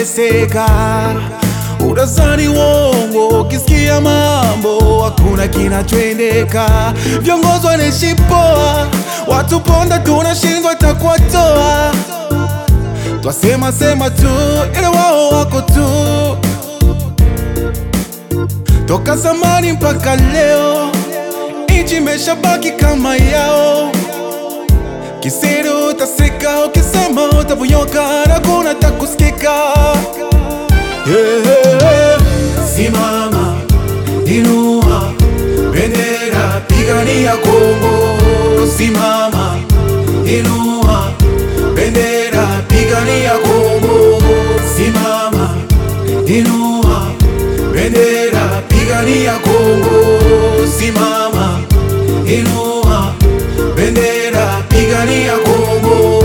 tunateseka. Udazani wongo, ukisikia mambo hakuna kinachoendeka. Viongozi wanaishi poa, watu ponda, tunashindwa takuwatoa. Twasema sema tu, ila wao wako tu toka zamani mpaka leo, nchi imeshabaki kama yao. Kisiri utasika, ukisema utaponyoka na kuna takusikika. Yeah. Simama, inua bendera, pigania Kongo. Simama, inua bendera, pigania Kongo. Simama, inua bendera, pigania Kongo. Simama, inua bendera, pigania Kongo.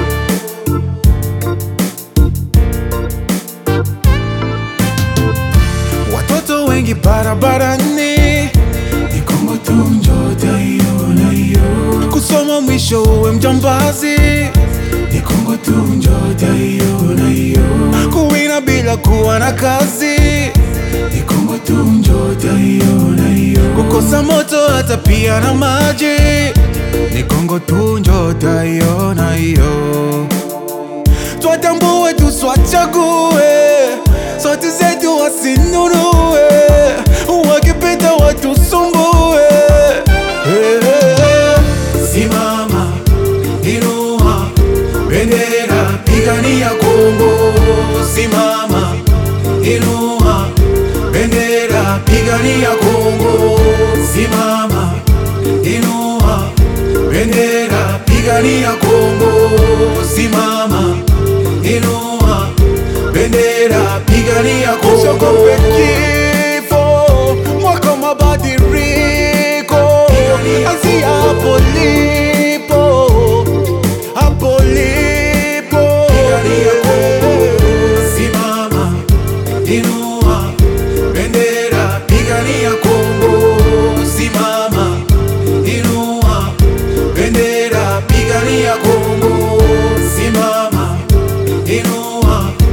Watoto wengi barabarani, ni Kongo tu njoo utaiona hiyo. Kusoma mwisho uwe mjambazi, ni Kongo tu njoo utaiona hiyo. Kuwina bila kuwa na kazi, ni Kongo tu njoo utaiona hiyo. Kukosa moto hata pia na maji, ni Kongo tu njoo utaiona hiyo twatambue tuswachague sote zetu wasinunue wakipita watusumbue Eh, eh. simama inua bendera pigania Kongo simama inua bendera pigania Kongo simama inua bendera pigania Kongo simama inua bendera pigania Kongo usiogope kifo mwaka wa mabadiliko anzia hapo lipo hapo lipo simama inua bendera pigania Kongo simama inua bendera pigania Kongo simama inua